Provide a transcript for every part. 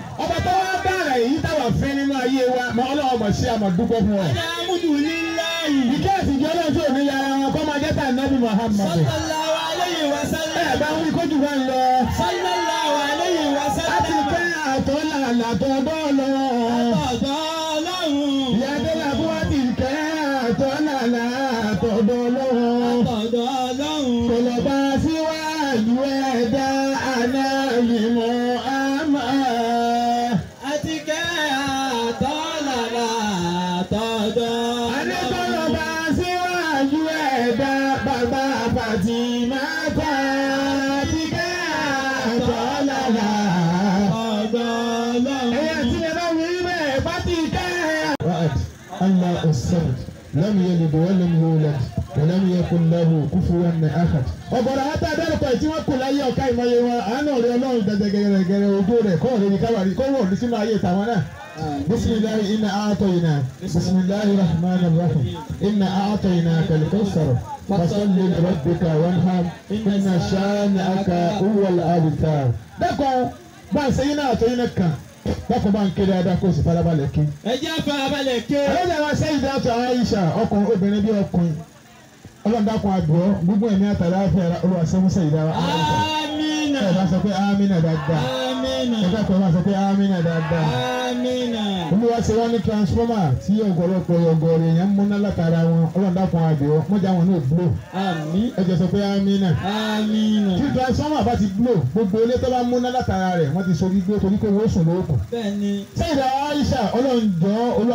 ọba tó wá bára èyí táwa fẹ́ nínú ayé wa mọ ọlọ́wọ́ mọ̀ sí àmọ̀ dúpẹ́ fún ọ. alhamdulillahi. ìkẹ́ ìsìnkú ọlọ́run tó ní yàrá wọn kọ́ máa jẹ́ tà nábì Muhammad. sallallahu alayhi wa ẹ sallam. bá ń wí kójú bá ń lọ. sallallahu alayhi wa a ti sallam. pẹ́ àtọ́ làlà tó bọ́ lọ. ọ̀dọ̀ ọlọ́run. ìyáde làbú wá ti kẹ́ àtọ́ làlà tó bọ́ lọ. ọ̀dọ̀ ọlọ́run. kò lọ bá síwájú ẹ̀dá àná ìmọ̀ àmà. àti kẹ́ àtọ́làlà àtọ̀dọ̀ Adékọ́lọ́ bá síwájú ẹ̀dá bàbá Fàtìmáta ti kẹ́ àtọ́lára. ọ̀dọ̀ ọlọ́run. Ẹyẹ tí ẹ bá wí bẹ́ẹ̀ bá ti kẹ́. Wa'ad Allah as-samad lam yalid wa lam yulad wa lam yakun lahu kufuwan ahad. Ọ̀bọ̀dọ̀ wọn tá a dárúkọ ẹ̀ tí wọ́n kù láyé ọ̀ka ìmọ̀ye wọn àánú rẹ̀ ọlọ́run gẹ̀gẹ̀gẹ̀gẹ̀rẹ̀ ojú rẹ̀ kọ́ ọ̀rẹ́ ní káwárí kó wọ̀ ní sínú ayé tàwọn náà. بسم الله إنا أعطيناك بسم الله الرحمن الرحيم إنا أعطيناك الكوثر فصل لربك وانحر إن شانئك هو الأبتر دكو بان سينا أعطيناك dako bá ń kéde adá kó o sì farabalẹ̀ kí. ẹ jẹ́ farabalẹ̀ ké. ọlọ́dà wa sẹ́yìn dáàtọ̀ Aisha ọkùnrin obìnrin bí ọkùnrin ọlọ́dàkùn àdúrà gbogbo ẹ̀mí àtàlà àfẹ́ra olùwàsẹ́mùsẹ̀ ìdára Aisha. amina. ẹ bá sọ pé amina dáadáa amina. ẹ dákọ̀ ẹ bá sọ pé amina dáadáa amina. olúwa ṣe wá ní transformer tí ọ̀gọ̀rọ̀pọ̀ ọ̀gọ̀rọ̀ èèyàn ń múná látara wọn ọlọ́dàkùn àdìọ́ mọ́jà wọn náà blow àmín. ẹ jẹ́ sọ pé amina amina. tí transformer bá ti blow gbogbo ilé tó bá múná látara rẹ̀ wọ́n ti sọ gbígbó torí pé wọ́n sùn lóòkù. bẹ́ẹ̀ ni. sẹ́yìn Aisha ọlọ́njọ́ olúwa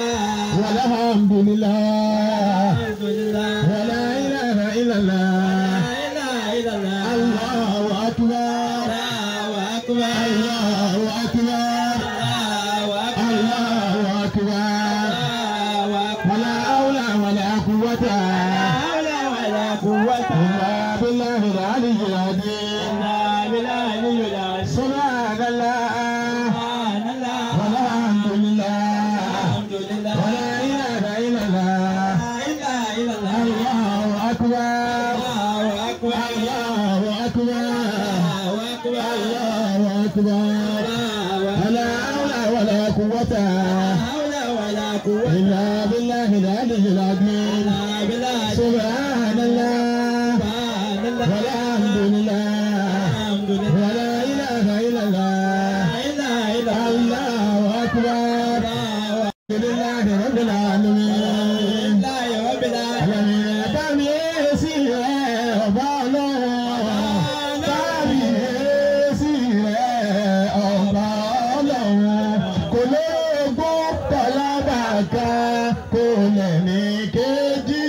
walhamdulillah alhamdulillah. wala ilaha illallah la ilaha illallah. Allahu akbar Allahu akbar. Allahu akbar Allahu akbar. Allahu akbar. Allahu akbar. ولا حول ولا قوة حول ولا قوة إلا بالله العلي العظيم إلا بالله العلي العظيم سبحان الله سبحان الله والحمد لله الحمد لله ولا إله إلا الله لا إله إلا الله الله أكبر الله أكبر الله أكبر الله أكبر الله أكبر الله ولا حول ولا قوة حول ولا قوة إلا بالله العلي العظيم إلا بالله سبحان الله سبحان الله والحمد لله الحمد لله ولا إله إلا الله لا إله إلا الله الله أكبر الله الحمد لله رب العالمين لله رب العالمين Àlàmì bámi èsì rẹ̀ ọba ọlọ́run. Bámi èsì rẹ̀ ọba ọlọ́run. Kò lóògùn kọlábàkà kò lẹ́ni kejì.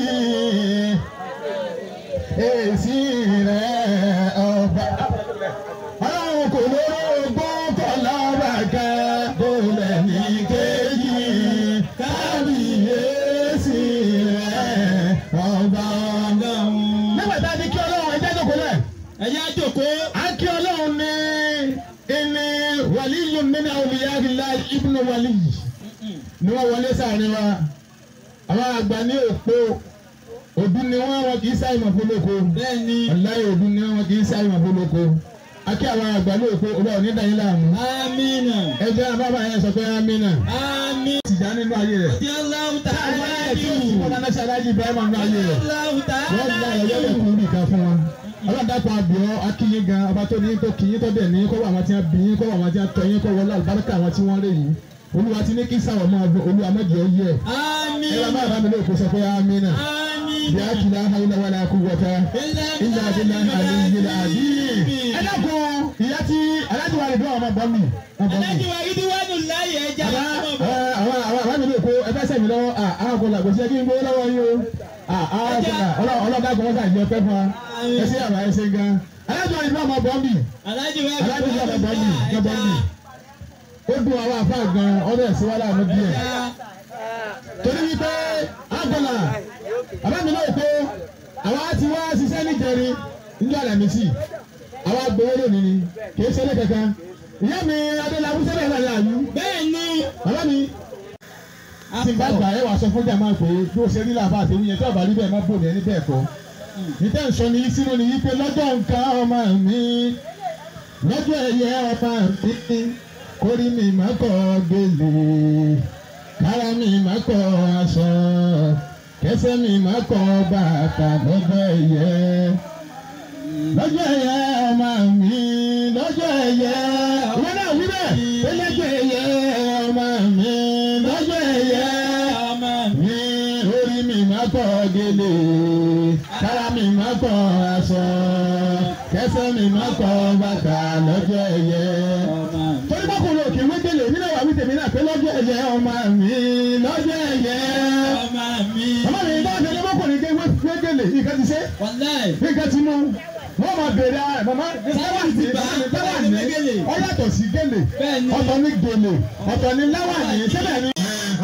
Èsì rẹ̀ ọba ọlọ́run kò lóògùn kọlábàkà kò lẹ́ni kejì. Kábíyèsí rẹ̀ ọba ọlọ́run. Nígbà tá a ti kí ọlọ́run ẹjẹ́ tó kọlẹ̀. ẹ jẹ́ á jókòó A kí ọlọ́run ní ẹni wàlíyùn nínú awliyaillah ibnu wàlí. Ni wọ́n wọlé sáàrin wa. Àwọn àgbà ní òpó. Òdú ni wọ́n wọn kì í sáyé mọ̀ fólóko. bẹ́ẹ̀ ni Ọ̀láyé òdú ni wọ́n kì í sáyé mọ̀ fólóko. A kí àwọn àgbà ní òpó. Olú ọ̀ní dàní láàmú. amina Ẹ jẹ́ àbábà yẹn sọ pé Amina. amin Tìjà nínú ayé rẹ̀. di Allahu ta'ala Àwọn ẹ̀kí òsínwó náà ṣe aláàjì Ibrahim nínú ayé rẹ̀. Allahu wọ́n ta'ala gba ẹ̀yọ́ lẹ̀ kúrú nìkan fún wọn. ọlọ́dàpọ̀ àbíọ́ akínyín gan ọba tó ní tó kíyín tó dẹ̀ ní kọ́ àwọn tí wọ́n bí yín kọ́ àwọn tí wọ́n tọ́ yín kọ́ wọlé àlùbáríkà àwọn tí wọ́n rè yín. olúwa ti ní kí sáwọ̀ máa bọ̀ olúwa mẹ́jọ yẹ. amin ẹ wá máa bá mi lóko sọ pé amínà. amin bí a kìlá hawla wala quwwata illa billahi aliyyil azim. ẹ dákun ìyá tí aláàjì wa lè dún àwọn ọmọ bọ́ mi. wọ́n bọ́ mi. alájí wa ìdí wánu láyé ẹja Àbá ẹ, àwọn àwọn àwọn àmì lóko ẹ fẹ́ sẹ́mi lọ́wọ́ à àwọn kò làgbọ̀ sí ẹ kí n gbowó lọ́wọ́ yín o. à àwọn kò là ọlọ́dà kò wọ́n sà jẹ́ pẹ́ fún wa. ẹ sí àbá ẹ ṣe gan. aláàjì wa lè dún ọmọ bọ́ mi. alájí wa aláàjì wa lè bọ́ mi lọ bọ́ mi. ó dùn àwọn àfa gan ọdọ ẹ̀ sí wàhálà àánú díẹ̀. torí wípé àgọ́là àbámi náà kó àwa ti wá ṣiṣẹ́ níjẹrin níjọ́ àlàmísì àwa gbowó lónìí ni kì í ṣẹlẹ̀ kankan. ìyá mi adélábù sẹ́lẹ̀ náà yà á yú. bẹ́ẹ̀ ni Bàbá mi ti bá gbà ẹ wà sọ fún jàmáà pé bí o ṣe rí làbá àti ewúyẹn tí ọba rí bẹ́ẹ̀ má bò ní ẹni bẹ́ẹ̀ kọ́. Níta ń sọ ní sínú ni wípé lọ́jọ́ nǹkan ọmọ mi lọ́jọ́ ẹ̀yẹ ọmọ mi kórí mi má kọ́ gèlè kára mi má kọ́ aṣọ kẹsẹ̀ mi má kọ́ bàtà lọ́jọ́ ẹ̀yẹ lọ́jọ́ ẹ̀yẹ ọmọ mi lọ́jọ́ ẹ̀yẹ ìwé náà wí bẹ́ẹ̀ ó lọ́jọ́ ẹ̀yẹ ọmọ mi lọ́jọ́ ẹ̀yẹ ọmọ mi orí mi má kọ́ gèlè kára mi má kọ́ aṣọ kẹsẹ̀ mi má kọ́ bàtà lọ́jọ́ ẹ̀yẹ ọmọ torí bákùnrin òkè wégele nínú ìwà wí tèmi náà pé lọ́jọ́ ẹ̀yẹ ọmọ mi lọ́jọ́ ẹ̀yẹ. ọmọ mi. ọmọ mi bá tẹ̀lé bákùnrin ké wégele nǹkan ti ṣe wàláì. nǹkan ti mú wọ́n máa bèrè ara ẹ̀ màmá láwàní láwàní wégele. ó yàtọ̀ sí gèlè Bẹ́ẹ̀ni. ọ̀tọ̀ ní gèlè ọ̀tọ̀ ní láwàní síbẹ̀ ni.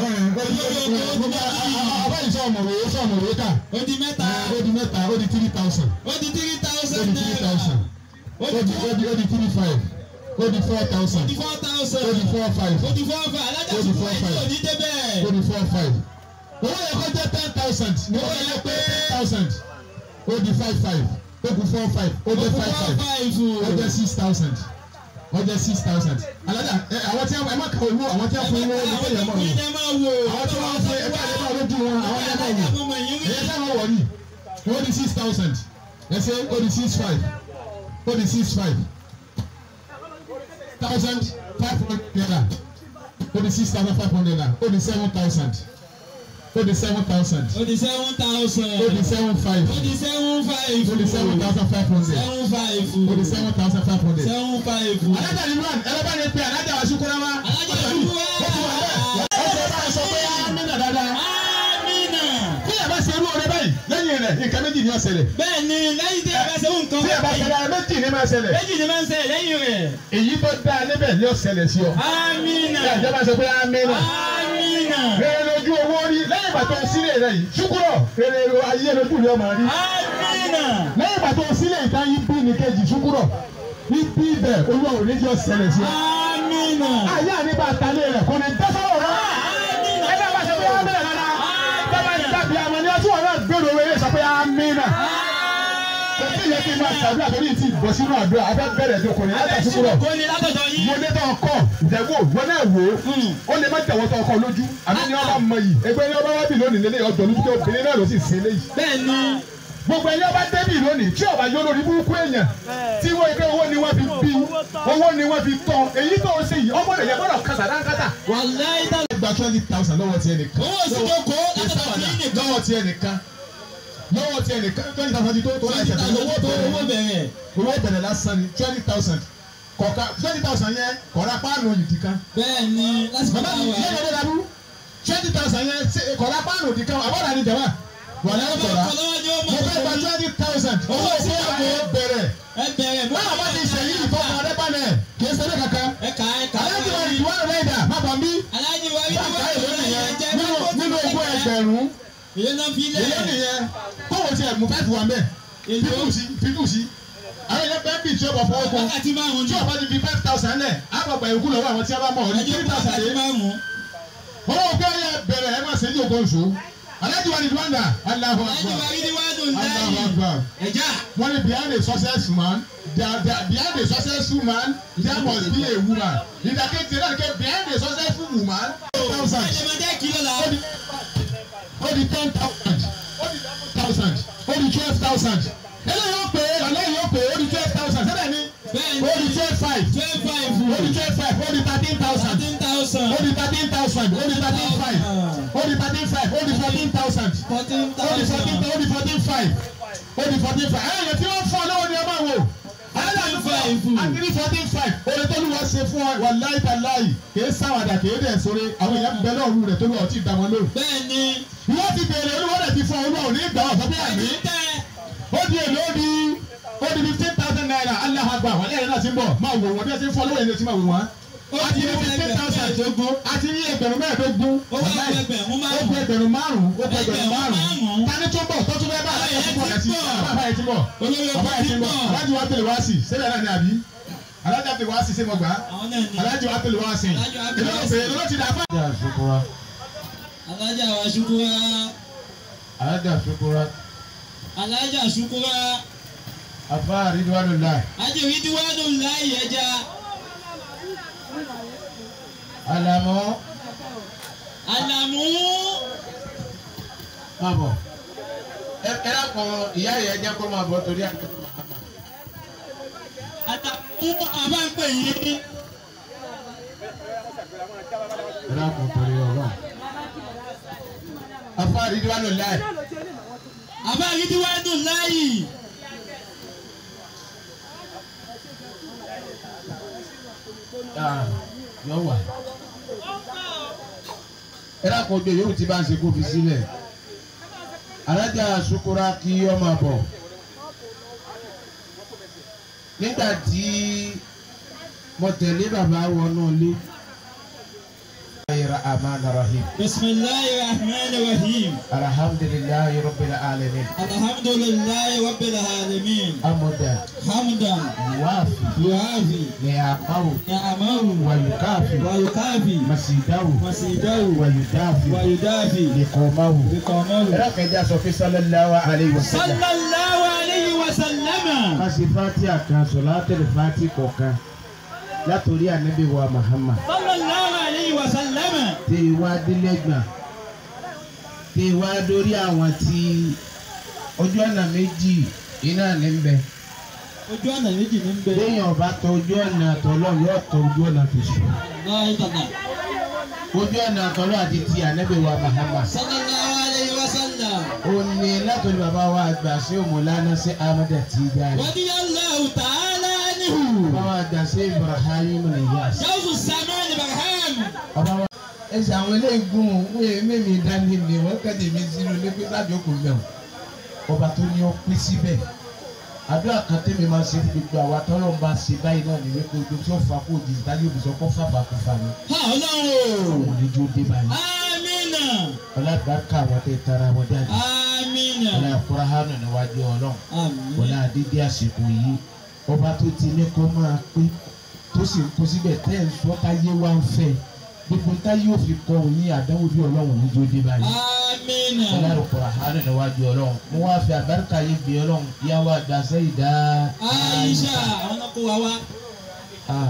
abáyé sọ ọmọwé sọ ọmọwé kà ó di mẹ́ta. ó di mẹ́ta ó di three thousand ó di three ó thousand di three naira. thousand ó ó di di ó di ó di three five ó di four ó thousand di four thousand. ó di four five. ó di four five. alájà Ó di sùkúrú four ẹ̀ five. tí ò ní débẹ̀. ó di four five owó yẹ kó jẹ ten thousand ní owó yẹ pé ten thousand ó di five five ó kù four five ó ó jẹ di five four five five. ó jẹ six thousand ó jẹ six thousand alájà ẹ àwọn tí ẹ má kà owó àwọn tí wọn fún owó ní kéèyàn mọ̀ wọn àwọn tí wọn fún ẹ bá ẹ bá lójú wọn àwọn ẹ bá wò ẹyẹ sáwọn wọ̀ ní ó di six thousand ẹ ṣe ó di six five ó di six five thousand five hundred naira ó di six thousand five hundred naira ó di seven thousand ó di seven thousand ó di seven thousand. ó di seven five ó di seven five. ó di seven thousand five hundred seven five. ó di seven thousand five hundred. seven five. alájà ni wọn ẹlẹ́bà ni pé alájà wa sukura wa. Alájà Ṣúkúrà. ó ti wà bẹ́ẹ̀ ó ti bá a sọ pé amínà dáadáa. amina. bí ẹ bá ṣe irú ọ̀rẹ́ báyìí lẹ́yìn rẹ̀ nǹkan méjì ni ó ṣẹlẹ̀. bẹ́ẹ̀ ni lẹ́yìn tí ẹ bá ṣe nǹkan bí ẹ bá ṣẹlẹ̀ ara méjì ni máa ṣẹlẹ̀. méjì ni máa ń ṣẹlẹ̀ lẹ́yìn rẹ̀. èyí tó dáa níbẹ̀ ni ó ṣẹlẹ̀ sí ọ. amina. bí àjọba sọ pé amínà. amina. rere lójú owó rí lẹ́yìn ìgbà tó sílẹ̀ rẹ̀ yìí ṣúkúrọ̀ rere ayé lójú rẹ̀ máa rí. amina. lẹ́yìn ìgbà tó sílẹ̀ ìta yín bí ní kejì ṣúkúrọ̀ ní bí ibẹ̀ olúwa ò ní jọ ṣẹlẹ̀ sí ọ. amina. ayé àníbà talé rẹ̀ kò ní dẹ́sọ̀rọ̀ rẹ̀. amina. ẹgbẹ́ wa sọ pé amínà dáadáa. bàbá ìtàbí àmọ́ ni ọtún ọ̀rọ̀ gbèrò wẹ̀rẹ̀ sọ pé amínà. kò sí ìyẹn kí n máa ṣàdúrà torí ti bọ̀ sínú àdúrà abẹ́ bẹ̀rẹ̀ dọkùnrin láti ṣúkúrọ̀. kò ní látọ̀dọ̀ yín. mo ní tó ọkọ ìdẹ́gbò wọn náà wò ó ó lè má jẹ̀wọ́ tó ọkọ lójú àbí ní ọba mọ yìí ẹgbẹ́ ní ọba wá bì lónìí lélẹ́yìn ọjọ́ lójú tó obìnrin náà ló sì sin léyìí. bẹ́ẹ̀ ni. gbogbo ẹni ọba débì lónìí tí ọba yọ lórí burúkú èèyàn tí wọ́n ike owó ni wọ́n fi bí owó ni wọ́n fi tọ́ èyí tó ń ṣe yìí ọmọ rẹ̀ yẹ gbọ́dọ̀ kàtà dáńkàtà. wàláyé tá. gba twenty thousand lọ́wọ́ tiẹ̀ nìkan. owó ìsìnkú látọ̀dọ̀ yín nìkan. lọ́wọ́ tiẹ̀ nìkan lọ́wọ́ tiẹ̀ nìkan twenty thousand tó tó láì ṣẹ̀dá owó tó owó bẹ̀rẹ̀. owó bẹ̀rẹ̀ lásán ni twenty thousand kọ̀ọ̀ka twenty thousand yẹn kọ̀ọ̀ra páànù òyìnbí kan bẹ́ẹ̀ ni lásìkò bàbá mi táwa. yẹ́n lọ́dọ̀ dàbú twenty thousand yẹn ṣe kọ̀ọ̀ra páànù òdì kan àbọ̀dà ni jàmbá wà lẹ́yìn kọ̀ọ̀ra ọlọ́wọ́ ni ó mo mọ̀ fẹ́ gba twenty thousand owó tí a kò bẹ̀rẹ̀ ẹ bẹ̀rẹ̀ mọ́. báwa bá ti sẹ́yìn ìfọ̀kàn rẹ balẹ̀ kì í ṣeré kankan ẹ kà ẹ kà. aláǹtí wa ìdíwọ́ rẹ̀ dà má bà mí aláàjì wa rí báńkà wọ́n èlò tó nìyẹn yẹn jẹ́ nínú nínú ogún ẹgbẹ̀rún ìyẹn náà fi lẹ̀. èlò nìyẹn kówó tiẹ̀ mú fẹ́ẹ́ fún wa mẹ́ Èlò. fífù sí fífù sí àwọn ilé bẹ́ẹ̀ bì tí ó bọ̀ fọwọ́ kún wákàtí márùn-ún tí ni. ọba ti fi five thousand lẹ̀ àgbàgbà ìkú lọ́wọ́ àwọn tí a bá mọ̀ ọ́ ní ẹjọ́ three fún thousand wákàtí lé márùn-ún. owó kí ọyẹ bẹ̀rẹ̀ ẹ má ṣe ní ògbó nṣó alájú wa ni duwanda Allahu aláàjì wa Akbar rí wọ́n tó Allahu láyé. Akbar ẹ̀já. wọ́n ní behind a successful man there there behind a successful man there must be a woman ìdàkejì náà ké behind a successful woman thousand ẹ̀jẹ̀ máa jẹ́ kìlọ̀ la. ó di ó di ten thousand ó di eleven thousand ó di twelve thousand eléyìí ó pè é eléyìí ó pè é ó di twelve thousand sẹ́dẹ̀ ni bẹ́ẹ̀ ó di ni twelve five twelve five. ó di twelve five ó di thirteen thousand thirteen thousand. ó di thirteen thousand ó di thirteen five ó di thirteen five ó di fourteen thousand fourteen ó di fourteen thousand. ó di fourteen five ó di fourteen five ẹ̀yẹ tí wọ́n fọ́ lọ́wọ́ ni ẹ máa wò Fourteen five. àtìrí fourteen five oore tó lù wá ṣe fún ọ wà láì ta láì kìí sáwàdà kìí dẹ̀ sóre àwọn èèyàn bẹ lọ́ọ̀rù rẹ̀ tó lù ọtí ìdáwọn lóru. bẹ́ẹ̀ ni. ìwọ́n ti bèrè olúwọ́ rẹ̀ ti fún ọ olúwa ò ní gbà ọ̀ sọ pé àmì ẹ̀jẹ̀ tẹ́. ó di èlò ó di ó di fifteen thousand naira Allahu Akbar wà lẹ́yìn náà ti ń bọ̀ máa wò wọ́n bí wọ́n ti ń fọ́ lọ́wọ́ yẹn ti máa wò wọ́n. Ó a ti ti ní wọ fifteen ẹgbẹ̀rún thousand mẹ́ẹ̀ẹ́dógún. a ti ní ẹgbẹ̀rún mẹ́ẹ̀ẹ́dógún Ó wá wàláì. ẹgbẹ̀rún ó márùn-ún. kú ẹgbẹ̀rún márùn-ún ó kú ẹgbẹ̀rún Ẹgbẹ̀rún márùn-ún márùn-ún. tani tó bọ̀ tó tún bẹ́ẹ̀ bá alájà Ayẹyẹ tó bọ̀ ti ẹtí bọ̀. bàbá yẹn ti bọ̀ olórí bàbá ọkọ̀ yẹn ti ti bọ̀ bọ̀. alájì wa tẹ̀lé wá sí síbẹ̀ náà ni àbí alájà tẹ̀lé wá sí sí mo gbà á àwọn náà ni. alájì wa tẹ̀lé wá sí Alájì wa tẹ̀lé wá sí. ìlú ló ti dà fún. alájà wa ṣukura. alájà Ṣukura alájà ṣukura. afa ridwanullah ajẹ́rìí tí wọ́n lò láyé ẹja. àlàmọ́ Àlàmú. máa bọ̀ ẹ ẹ lákàn ìyá yẹn jẹ́ kó máa bọ̀ torí àgbẹ̀. Àlàmú àbá ń pè yín. ẹ lákàn torí ọlọ́run. afọ àdídúwà ló láì. Àbá yìí ti wá dùn láàyè. yọ wà. ẹ lákàn ojú yòówù tí bá ń ṣe kó fi sílẹ̀. alájà sukura kí ọ máa bọ̀. nígbà tí mo tẹ̀lé bàbá wọnú ilé. الرحمن الرحيم بسم الله الرحمن الرحيم. الحمد لله رب العالمين الحمد لله رب العالمين. حمدا حمدا يوافي يعافي نعمه نعمه ويكافي ويكافي مسيده مسيده ويدافي ويدافي لقومه بقومه ركجا صفي صلى الله عليه وسلم صلى الله عليه وسلم kasi fatiha kan sọláàtẹ̀lẹ̀ fati kọ̀ọ̀kan látòrí ànábì wa Muhammad صلى الله عليه وسلم tẹ ìwà délẹ́gbà tẹ ìwà dórí àwọn tí ojú ọ̀nà méjì iná ní bẹ ojú ọ̀nà méjì ní bẹ léèyàn ọba tọ ojú ọ̀nà àtọ̀lọ́ yóò tọ ojú ọ̀nà tòṣù náà ìtànà ojú ọ̀nà àtọ̀lọ́ àti ti ànábì wa Muhammad صلى الله عليه وسلم ó ní látòrí bàbá wa àgbà sí òmùlánà sí Ahmada Tijani رضي الله تعالى عنه bàbá wa àgbà sí Ibrahim Niyas جوز السمان برهام bàbá wa ẹsẹ̀ àwọn eléegun wọ́n mẹ́mi dání ni wọ́n kéde mi sínú ní pé sábẹ́ òkú mẹ́wọ̀n ọba tó ní ọ pín síbẹ̀ àdúrà kan tẹ́mi máa ṣe fún gbogbo àwa tọ́lọ́ ń bá ṣe báyìí náà ní wípé ojú tí ó fa kó di ìdájọ́ òbíṣọ́ kó fàbà kó fà ní. ها ọlọ́run òun ní jó dé báyìí. amina ọlọ́dàkà àwọn tẹ tara wọn jáde. amina ọlọ́ àkúrá hánà níwájú ọlọ́run. amina ọlọ́ àdídé àsìkò yìí ọba tó ti ní kó máa pé tó sì ń kó síbẹ̀ tẹ́ ẹ̀ ń sọ táyé wá ń fẹ́ gbogbo táyé ò fi kọ́ òun ní àdánwò bí ọlọ́run ní jó dé báyìí. amina ọlọ́run kọ̀ọ̀rọ̀ hánà níwájú ọlọ́run mo wá fi àbáríkà yìí bí ọlọ́run yáwó àgbà sẹ́yìn dá. aisha àwọn náà kó wa wá Ah,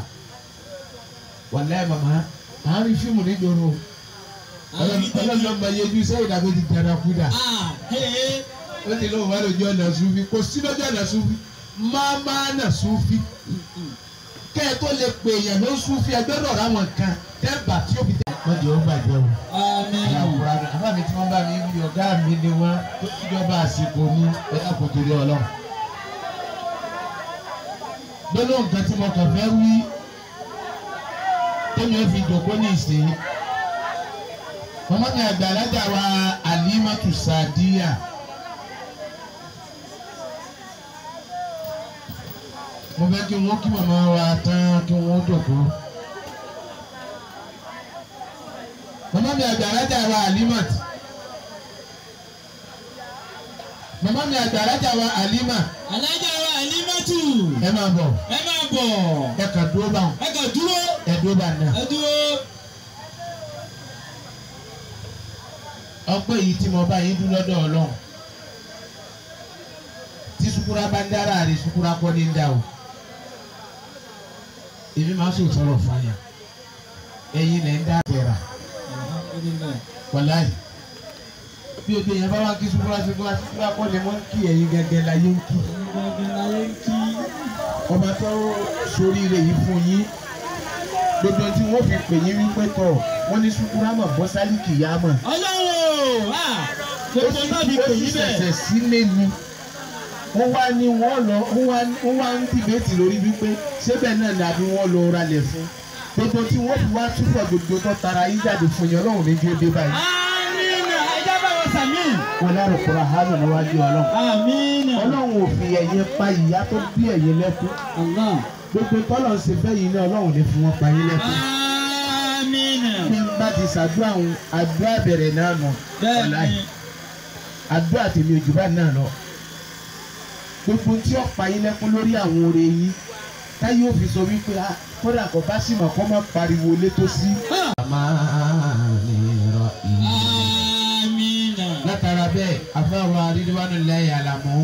wàláì màmá à ń rí fíìmù nígboro ọlọ́dún ọmọ yẹjú sẹ́yìn dàbí ti dára kú dà ah hey ó ti lóun wá lójú ọ̀nà sufi kò sí lójú ọ̀nà sufi máa máa nà sufi kẹ́ ẹ tó lè pè èèyàn ló sufi ẹgbẹ́ rọ̀ ráwọn kan tẹ́gbà tí ó fi tẹ̀. wọ́n di ọgbà jẹ́ o amina àwòrán rẹ̀ àbá mi tí wọ́n bá mi wí ọ̀gá mi ni wọ́n tó ìjọba àsìkò ní ẹ̀ka kò torí ọlọ́run. gbọ́dọ̀ nǹkan tí mo kàn fẹ́ wí tẹ́mi ó fi jòkó ní ìsìn. màmá mi àgbà alájà wa Alimatu Sadiya. mo fẹ́ kí wọ́n kí màmá wa tán kí wọ́n jòkó. màmá mi àgbà alájà wa Alimat. màmá mi àgbà alájà wa Alima. alájà wa alimatu ẹ máa bọ̀ ẹ máa bọ̀ ẹ kà dúró bá wọn ẹ kàn dúró ẹ dúró bá náà. ẹ dúró ọpẹ́ yìí tí mo bá yín dún lọ́dọ̀ Ọlọ́run tí sukura bá ń dára rè sukura kọ́ ní ń dá o èmi máa ń sọ sọ̀rọ̀ fàyà ẹ̀yin lẹ ń dá bẹ̀rà alhamdulilayi wàláyé bí o bí yẹn bá wá kí sukura sukura sukura kọ́ ni wọ́n ń kí ẹ̀yin gẹ́gẹ́ la yé ń kí gbogbo ayé ń kí ọba tó soríire yìí fún yín gbogbo tí wọ́n fi pè yín wípé tọ̀ wọ́n ní sukura mọ̀ bọ́sálì kìyà mọ̀ ọlọ́run ah gbogbo náà fi pè yín bẹ́ẹ̀ ṣẹ̀ṣẹ̀ sílé ni wọ́n wá ní wọ́n lọ wọ́n wá wọ́n wá ń dìbẹ́tì lórí wípé ṣébẹ̀ náà ni àbí wọ́n lọ ralẹ̀ fún gbogbo tí wọ́n fi wá túbọ̀ gbogbo tó tara yín jáde fún yẹn ọlọ́run ní kí ó dé báyìí. amina ẹja bá wọn sàmì wọn lárò kura hánà níwájú ọlọ́run amina ọlọ́run ò fi ẹ̀yẹ pa ìyá tó bí ẹ̀yẹ lẹ́kún allah gbogbo tọ́lọ̀ ń ṣe bẹ́yìn náà ọlọ́run ní fún wọn pa yín lẹ́kún. amina bí n bá ti ṣàdúrà òun àdúrà bẹ̀rẹ̀ náà nù bẹ́ẹ̀ni àdúrà tèmi òjò bá náà lọ gbogbo tí ó pa yín lẹ́kún lórí àwọn oore yín táyé ò fi sọ wípé ah, kódà kò bá sì mọ̀ kó má pariwo létó sí. amina látara bẹ́ẹ̀ afáwa rídíwánu lẹ́yìn àlàmú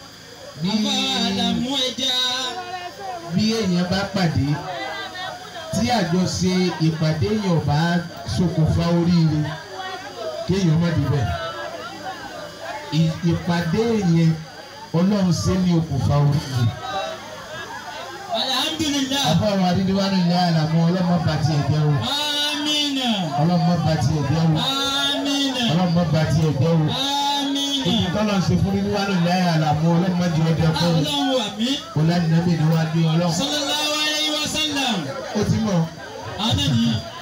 bí afa alamu ẹja bí èèyàn bá pàdé tí tí àjọṣe ìpàdé yẹn ò bá ṣokùnfà oríire kéèyàn má débẹ̀ ì- ìpàdé yẹn ọlọ́run ṣe ní okùnfà oríire. alhamdulilayi àbọ̀rọ̀ adídíwájú ìyá àlàmú ọlọ́mọ bá tiẹ̀ jẹ́ o amina ọlọ́mọ bá tiẹ̀ jẹ́ o amina ọlọ́mọ bá tiẹ̀ jẹ́ o amina ibi tọ́lọ̀ ṣe fún níwájú ìyá àlàmú ọlọ́mọ jẹ́ ọjọ́ fún mi ọlọ́run àmì ọlọ́dúnrún níwájú ọlọ́run sallallahu alayhi wa sallam ó ti mọ̀ anani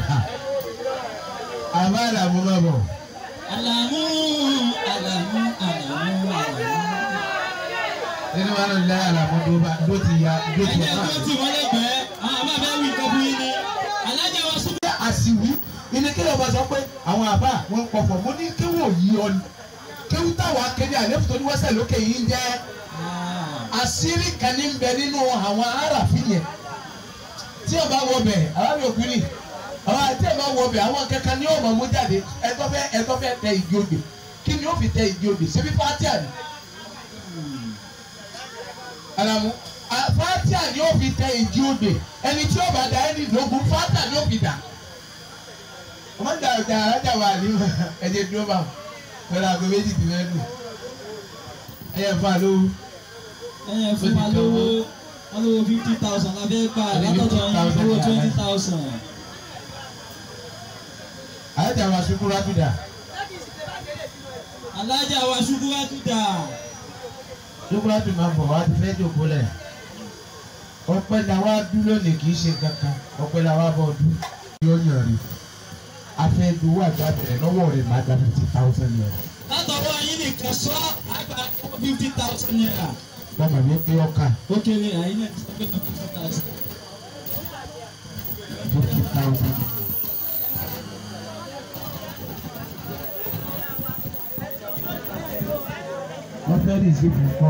àbá àlàmú má bọ̀ alamu alamu alamu alamu. níwájú ìyá àlàmú tó bá tó ti ya tó ti ẹgbẹ́ wá. tó ti wọlé gbẹ́ àwọn àbá bẹ́ẹ̀ wí nǹkan fún yín ni alájà wa sún. jẹ́ àsìwí ilé kí lọ́ọ́ bá sọ pé àwọn àbá wọn ń pọ̀fọ̀ mo ní kéwù òyì ọ ni kéwù táwọn akéde àléfù tó ní wọ́sẹ̀ lókè yìí ń jẹ́ àṣírí kan ní bẹ nínú àwọn aráàfin yẹn tí o bá wọ bẹ̀ àwọn yòókù ni àwọn àti ẹ̀ bá wọ bẹ̀ àwọn kankan ní ọmọ mú jáde ẹ̀tọ́ fẹ́ ẹ̀tọ́ fẹ́ tẹ igi ògbè kí ni ó fi tẹ igi ògbè ṣebí fatia ni alamu a- fatia ni ó fi tẹ igi ògbè ẹni tí ó bá da ẹni lógun fatia ni ó fi dà ọmọ ìjà ìjà alájà wà ní ẹ̀jẹ̀ dúró bá wọn pẹ̀lú àgọ́ méjì tì lẹ́nu ẹ̀yẹ fún àlọ́ ẹ fún wa lówó wọn lówó fifty thousand la fẹ́ gbà látọ̀dọ̀ yín owó twenty thousand. alájà wà sukú rápìdà alájà wa ṣubú wá tún dà. sukú rápìdà máa bọ̀ wá ti fẹ́ jòkó lẹ̀ ọpẹ́ la wá dúró ní kì í ṣe kankan ọpẹ́ la wá bọ̀ dú. yóò yàn rí afẹ́dúwó àgbà bẹ̀rẹ̀ lọ́wọ́ rẹ̀ máa gba fifty thousand naira látọ̀dọ̀ yín nìkan sọ àgbà fifty thousand naira. bọ́mọ̀ mi pé ọkà ó kéré àyín náà ti sọ pé fifty thousand. fifty thousand. wọ́n fẹ́ rí ìsìnkú kọ́.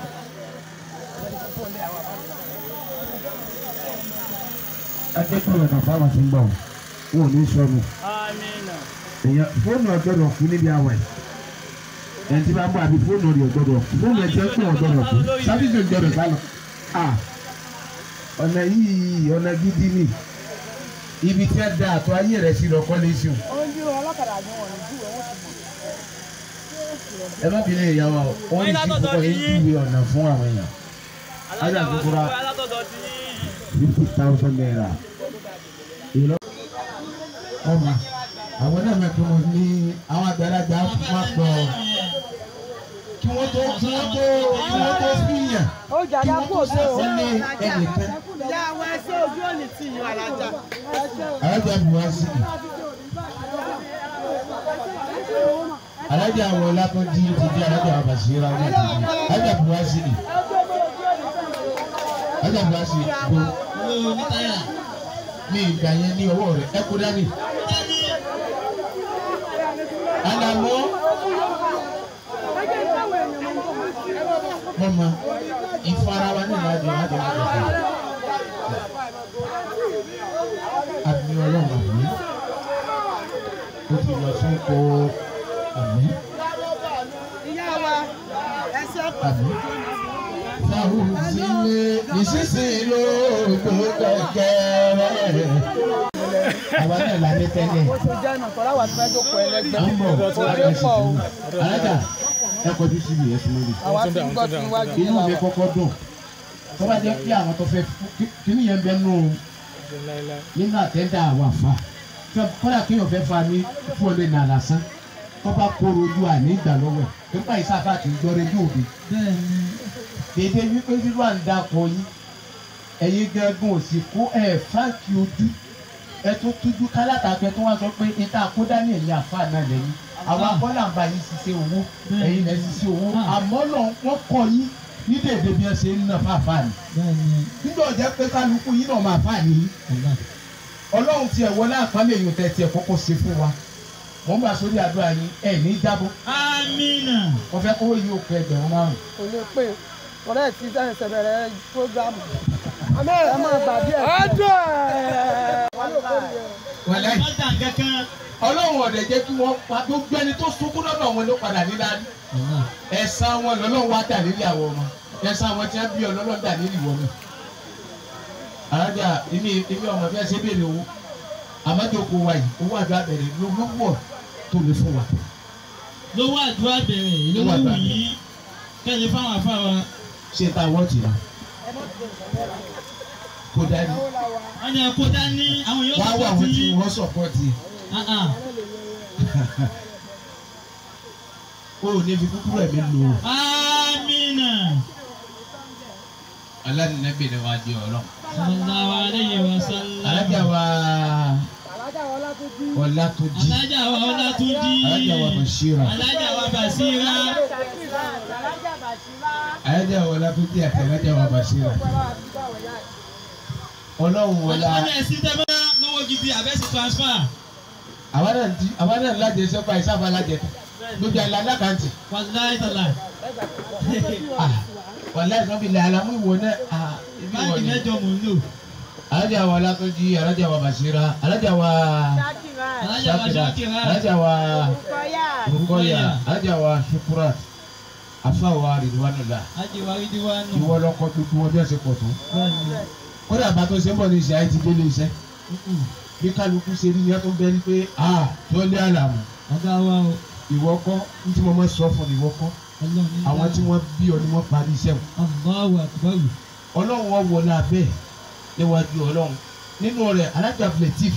akẹ́kọ̀ọ́ ọ̀nà fáwọn ti ń bọ̀ wọn ò ní sọnù. èèyàn fóònù ọ̀gbọ́dọ̀ kú níbi àwẹ̀ ẹni tí bá ń bọ̀ àbí fóònù rẹ̀ ọ̀gbọ́dọ̀ kú fóònù ẹ̀ jẹ́ pé ọ̀gbọ́dọ̀ kú sáfíìsì ọ̀gbọ́dọ̀ sálọ. ọ̀nà yìí ọ̀nà gidi ni ibi tí a da àtọ̀ ayé rẹ̀ sí lọ kọ́lé sí o. ojú ọlọ́kadà ni wọ́n ní júwèé wọ́n ti mọ̀. ẹ má bínú ìyá wa o wọ́n ní sí kókó yín júwe ọ̀nà fún àwọn èèyàn. ajá kúkúrá fifty thousand naira. ìlọ. ọmọ àwọn náà mẹ́tọ́ wọn ní àwọn àgbàlagbà máa pọ̀ kí wọ́n tó kí wọ́n tó kí wọ́n tó fìyàn ó kí jàdá wọ́n kó tó o ṣe o. sàkólé ẹnìkan. ìyá àwọn ẹsẹ ojú òní tì yín alájà. alájà buhari alájà àwọn ọlákọ̀ọ́dí ti di alájà àwọn bàṣírà wọn ti di alájà buhari alájà buhari gbó owó ní táyà. ní ìgbà yẹn ní ọwọ́ rẹ̀ ẹ kó dání. àlàmọ́ mọ́mọ́ ìfarawa ní ìlàjọ ìlàjọ ìlàjọ àmì ọlọ́run àmì ó ti lọ sóko àmì ìyá wa ẹsẹ àmì fáwọn sílé ìṣísìn ló tó kẹ̀kẹ́ àwa náà la ní tẹ́lẹ̀ bó ṣe jẹ́ nà tọ́lá wà tí wọ́n jókòó ẹlẹ́gbẹ́. à ń bọ̀ Orí pọ̀ o. alájà ẹ kọjú síbi ẹ súnmọ́ mi àwa ti ń gbọ́ tí níwájú yìí inú mi làwọn. kọ́kọ́ dùn tó bá jẹ́ pé àwọn tó fẹ́ kíní yẹn bẹ nù nínú àtẹ́ndà àwọn àfa tó kọ́dà kéèyàn fẹ́ fa ní fún ọdẹ nà lásán tó bá kóró ojú àní ìgbà lọ́wọ́ ẹ̀ tó bá ìsáfà ti gbọ́ rédíò mi bẹ́ẹ̀ni dédé wípé nínú àǹdàkọ yín ẹ̀yin gángan ò sì kó ẹ̀ fáǹkì ojú ẹ tó tújú kálátàgbẹ tó wá sọ pé ìta àkódá ní ẹ̀yìn àfa náà lẹ́yìn àwọn akọ́là ń bá yín ṣiṣẹ́ owó ẹ̀yin lẹ́ ṣiṣẹ́ owó àmọ́ lọ wọ́n kọ́ yín ní dèdè bí wọ́n ṣe ń ná fáfá ni bẹ́ẹ̀ni nígbà ọ̀jẹ́ pé kálukú yín náà máa fà nìyí ọ̀gá. ọlọ́run tiẹ̀ wọlé àpálẹ̀ èèyàn tẹ̀ tiẹ̀ kọ́kọ́ ṣe fún wa wọ́n bá sórí àdúrà yín ẹ̀ ní jábọ́ amina. wọ́n fẹ́ kówó yìí ó kọ ẹgbẹ̀rún márùn-ún kò lè pè ọ̀rẹ́ ti sẹ́yìn sẹ̀bẹ̀rẹ̀ fúrógámù. ẹ máa gbà díẹ̀. ọjọ́ ẹ̀ wọlé wọ́n tà kankan. ọlọ́run ọ̀dẹ̀ jẹ́ kí wọ́n pa gbogbo ẹni tó sunkún lọ́dọ̀ wọn ló padà ní dáadé ọ̀gá. ẹ̀san wọn lọ́lọ́run wá dà nílé àwọn ọmọ ẹ̀san wọn tí wọ́n bí ọlọ́run dà nílé ìwọ náà alájà èmi èmi ọmọ bí ẹ ṣe béèrè owó àmọ́jọ́kọ wa yìí owó àdúrà bẹ̀rẹ̀ ló ló pọ̀ tó lè fún wa. lówó àdúrà bẹ̀rẹ̀ lówó wù yí kẹ́lẹ́ fáwọn afáwa ṣé ta wọ́ọ̀tì la kó dání wọ́n ní ẹ̀kọ́ dání àwọn yóò wá wà sọ̀kọ́ wọ́n tí tí wọ́n sọ̀pọ̀tì o ò ní fi kúkúrú ẹ̀mí lò ó. amina alánìnẹ́bí ni wàá di ọ̀rọ̀. sallallahu alayhi wa sallam alájà wa alájà wọlá tó bí. ọlátúnjí alájà wa ọlátúnjí alájà wa bàṣírà alájà wa basira alájà bàṣírà. alájà wa ọlátúnjí àti alájà wa bàṣírà ọlọ́run wọlá ọlọ́run ẹ̀sìn tẹ́ bá lówó gidi àbẹ́sì transfer àwa náà ti àwa náà lájẹ sẹ́pà ìsáfà alájẹ lójú àlá alákàntì wàláyé tàlà wàlá ìsọ́bì lẹ́ àlámú ìwọ náà ah, ibi ìwọ báńkì ni. mẹ́jọ mò ń lò alájà wa ọlátúnjí alájà wa bàṣírà alájà wa alájà wa ṣákìrá alájà wa rúkọ́yà alájà wa ṣukurat afa wa rìdíwánulà ajiwa ridiwa nù ìwọ lọkọ tuntun wọn bí wọn ṣe pọ̀ tó bẹ́ẹ̀ni kódà bá tó ṣe ń bọ̀ ní ìṣe àyè ti délé iṣẹ́ bí kálukú ṣe rí ni ẹ tó ń bẹ ní pé a tó lé àlàmù ọ̀gá wa o ìwọ kọ́ ní tí mo máa sọ fún ìwọ kọ́ ọlọ́run ní àwọn tí wọ́n bí ọ ni wọ́n parí iṣẹ́ wọn Allahu akbar ọlọ́run wọn wọlé abẹ́ níwájú ọlọ́run nínú rẹ̀ alájà platif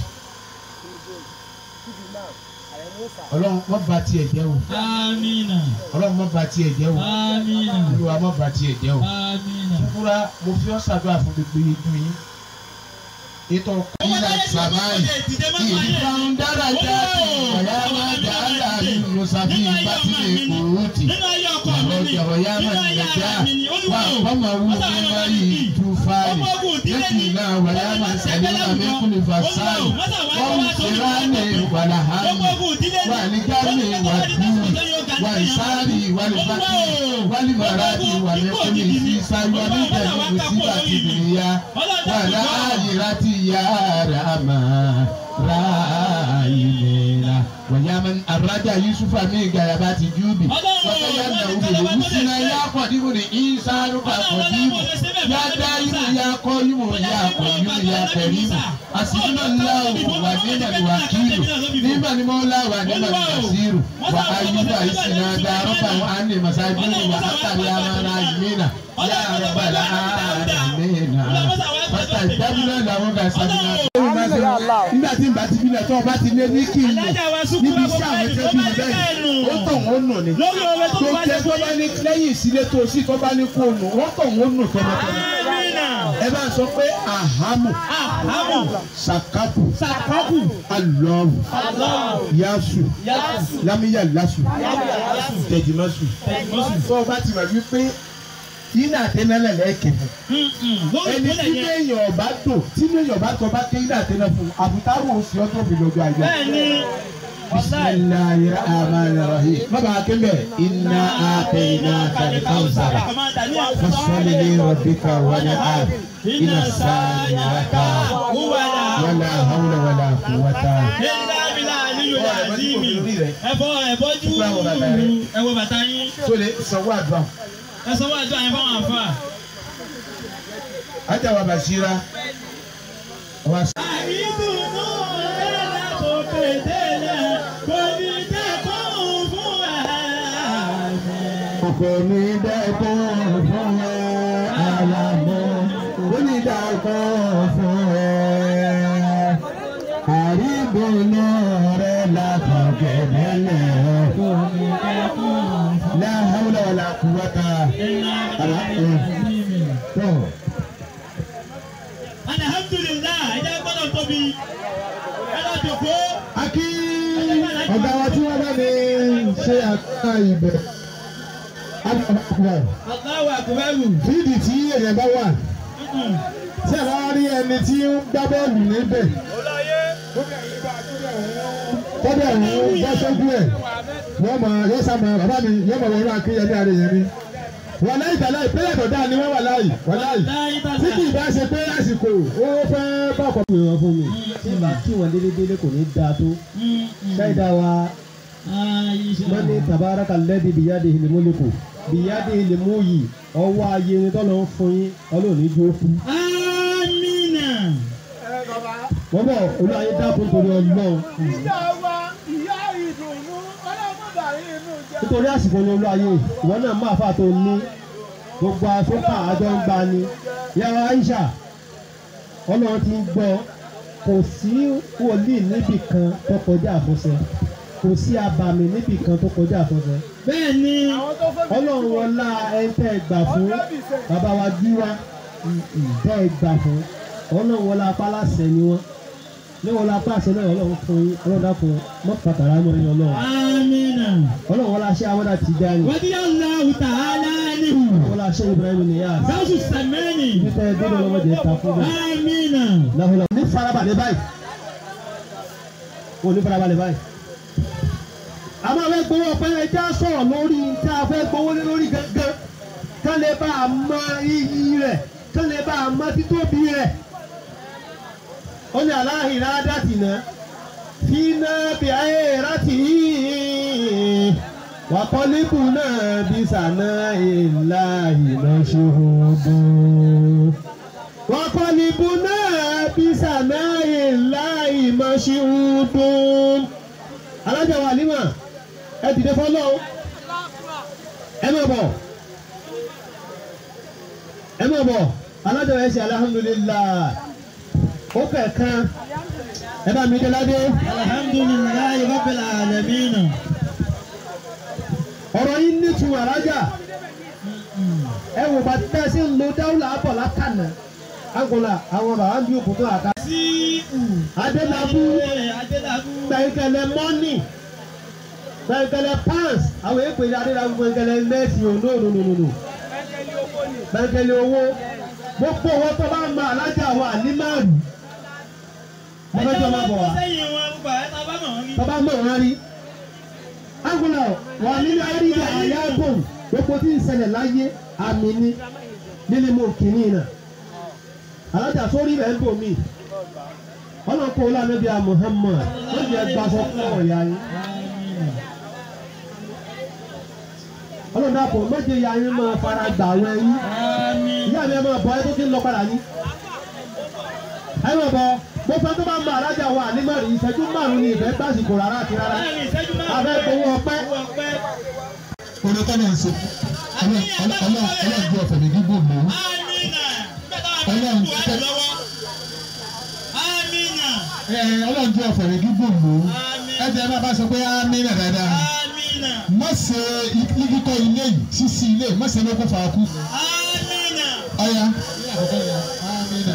ọlọ́run wọ́n ba tiẹ̀ jẹ́ o amina ọlọ́run wọ́n ba tiẹ̀ jẹ́ o amina olúwa wọ́n ba tiẹ̀ jẹ́ o amina. fúra mo fi ọ́ ṣàdúrà fún gbogbo ijú yín ètò ìlà sàmáì ìdíbà ń dára jáde ọ̀yá máa dá láàrin musafi bátìlẹ̀ kòrótì àwọn ìjọba yá máa ń lẹ́jà wà ọmọ wù mí máa yí tu fáyì lẹ́kì náà wà yá máa sẹ́lẹ̀ àmì kúlẹ̀ fàṣáì wọ́n ń tẹ̀lé ní wàlà hàmì wà ní jáde wà dùn wà ìsáàrì wà ní fàkì wà ní màrádì wà ní kúlẹ̀ sí sáyọ́ ní ìjẹ̀lú mùsíbà ti bìrìyà wà láàyè láti yára máa ráàyè wàyàmán arájà yusufa mi gàyàbá ti júbì wàkàyà nàwó wùsùnà yà kọ̀dìmù ní ìsàlù kà kọ̀dìmù yà dáyìmù yà kọ́yìmù yà kọ̀yìmù yà kẹrìmù àsìkò ńláwó wà nígbà ní wà kílò nígbà ní mọ́lá wà nígbà ní kàṣírù wà áyùbá ìsìnà dàrọ́fà wà á ní masájú wà á kàrí àmàlà ìmìnà yà rọ̀bàlà àmìnà pátá ìdábìlẹ̀ làwọn kà sábìnà. nígbà tí n bá ti bílẹ̀ tó o bá ti lé ní kí n lò níbi iṣẹ́ àwọn ẹgbẹ́ bíi bẹ́ẹ̀ ó tọ̀ wọ́n nù ni lórí ọ̀rẹ́ tó tó bá jẹ́ tó bá ní lẹ́yìn ìsílẹ̀ tó o sì tó bá ní kó o nù wọ́n tọ̀ wọ́n nù tọmọtọmọ. amina ẹ bá sọ pé ahamu ahamu sakapu sakaku alọ́ọ̀rù aláwọ̀ yasu yasu lamiya lasu yasu tẹ̀jìmọ́sù tẹ̀gbọ́sù. tó o bá ti mọ̀ wípé yín àtẹnálẹ̀ lẹ́ẹ̀kẹ́ fún lórí ẹni ìpínlẹ̀ tí yẹn èèyàn ọba tó tí èèyàn ọba tó bá kéyìn àtẹnà fún àbútárò oṣù ọjọ́ mi lọ́jọ́ ayọ̀. bẹ́ẹ̀ ni bisimilayi rahman rahim. bàbá akébẹ̀ iná àtẹ̀yìnà kàlíkàwùsàrà fasọ́lì ní rọ̀bìkà wàlẹ̀ àb iná sáàlì wàkà wàlà hàwùlà wàlà kùwàtà. ẹ̀fọ́ ẹ̀fọ́jú ẹ̀wọ̀ bàtà yín tó lè sanwó àdúrà. ẹ̀sọ́ wà tó àyẹ̀fọ́ wọn àfà. ajá wa bàṣírà wa àìdùnnú rẹ̀ látòkè délẹ̀ kò ní dẹ́kun fún ẹ̀. kò ní dẹ́kun fún ẹ àlàmọ́ kò ní dẹ́kun fún ẹ. àrídùnnú rẹ látọ̀kẹ́ délẹ̀ kò ní dẹ́kun fún ẹ. la hawla wala quwwata tó alhamdulilah ẹ̀jẹ̀ gbọ́dọ̀ tóbi ẹ̀dá jòkó. akí ọ̀gá wa tí wọ́n bá ní ṣe àká ibẹ̀ Allahu akbaru. fídì tí èèyàn bá wà tí a bá rí ẹni tí ń gbá bọ́ọ̀lù níbẹ̀ tọ́jà ń bọ́ sójú ẹ̀ wọ́n mọ̀ yóò sá mọ̀ bàbá mi yóò mọ̀ wọ́n akéyẹmí àrẹ yẹn mi wọ́n láyé tàlá ìpínlẹ̀ tó dáa ni wọ́n wà láyé wọ́n láyé tí kì í bá ṣe pé àsìkò ó fẹ́ bá ọkọ̀ pè wọ́n fún mi. tí bá kí wọn délé délé kò ní dáa tó ṣáìdá wa wọn ní tabaraka lẹ́bi bìyáde ìlímúlẹ́kù bìyáde ìlímú yìí ọwọ́ ayé ni tọ́lọ́ ń fún yín ọlọ́ọ̀ni jó fún. Amina. wọ́n bọ̀ olúwayé dákun torí ọlọ́run ìyá wa ìyá ìdùnnú ọlọ́mọbàárín inú jẹ́. nítorí àsìkò ní olúwayé ìwọ náà máa fà tó ní gbogbo afọ́fà àjọ ń gba ni yàrá Aisha ọlọ́run ti ń gbọ́ kò sí wòlíì níbì kan tó kọjá àfọ̀ṣẹ kò sí abàmì níbì kan tó kọjá àfọ̀ṣẹ bẹ́ẹ̀ ni àwọn tó fẹ́ mi ọlọ́run wọlá ẹ̀ńtẹ́ gbà fún bàbá wa gíwá ìbẹ́ gbà fún ọlọ́run wọlá apálàṣẹ ni wọ́n ní wọlá apáṣẹ náà ọlọ́run fún yín ọlọ́run dákun mọ́ pàtàkì àmọ́ yín ọlọ́run amina ọlọ́run wọlá aṣẹ́ awọ́dà ti dá ní wadi allahu ta'ala nihu wọlá aṣẹ́ Ibrahim Niyas gawusu samani ibi tẹ́ ẹ dúró lọ́mọdé ta fún bẹ́ẹ̀ amina láhùlà ní farabalẹ̀ báyìí wọ́n ní farabalẹ̀ báyìí àmọ́ fẹ́ gbowó ọpẹ́ ẹja sọ̀rọ̀ lórí tá a fẹ́ gbowó lé lórí gangan kán lè bá a mọ iyì rẹ̀ kán lè bá a mọ títóbi rẹ̀ ó ní aláhìn ládàtì náà fi náà bí ayé rántí wàkọ́líkù náà bí sànà ìlà ìlọṣẹ́hógún wàkọ́líbùnà bísànáyè láì mọ̀ṣíhùdùn. alájà wa àlímà ẹ dìde fọlọ́ ẹ má bọ̀ ẹ má bọ̀ alájà wa ẹ ṣe alihamudulilayi ó kẹ̀kan ẹ bá mi dé ládé alhamdulillahi rabbil alamin ọ̀rọ̀ yìí nítumọ̀ alájà ẹ wò bá tẹ́ ẹ sí ń lo dáwùlà àbọ̀ lákànnà agola àwọn bàbá ń bí òkúta àká sí adélábù adélábù gbẹ̀ngẹ̀lẹ̀ mọ́nì gbẹ̀ngẹ̀lẹ̀ pans àwọn èèpè ní adélábù gbẹ̀ngẹ̀lẹ̀ mẹ́sì ò no no no no no gbẹ̀ngẹ̀lẹ̀ owó gbogbo owó tó bá ń ma alájà wa ní márùn mo fẹ́ jọ máa bọ̀ wá sẹ́yìn wọn gbogbo ẹ̀ tá a bá mọ̀ wọ́n rí. tó bá mọ̀ wọ́n rí agola wà nínú àríyá àyàgùn gbogbo tí ń ṣẹlẹ̀ láyé àmì ni nínú mọ̀ kìíní náà alájà sórí rẹ̀ ń bò mí ọlọ́kọ̀ ọlọ́mọbí a Muhammad wọ́n ti ẹgbà sọ fún ọ̀yà yín ọlọ́dàpọ̀ méje ya yín máa fara gbà wẹ̀ yín ìyá mi ẹ máa bọ̀ ẹ tó ti ń lọ padà yín ẹ máa bọ̀ mo fẹ́ tó bá ń bọ alájà wa ní márùn ìṣẹ́jú márùn ní ìfẹ́ gbàsìkò rárá àti rárá abẹ́ gbowó ọpẹ́ orin tọ́lá ń ṣe ọlọ́run ju ọ̀fẹ́ mi gígùn mọ́ ọlọ́run ọlọ́run ju ọ̀fẹ́ mi gígùn mọ́ ẹ jẹ́ bá bá sọ pé ámínà dáadáa má ṣe kíkọ́ ilé yìí sísí ilé má ṣe ló kó fa kú ọ̀ya ámínà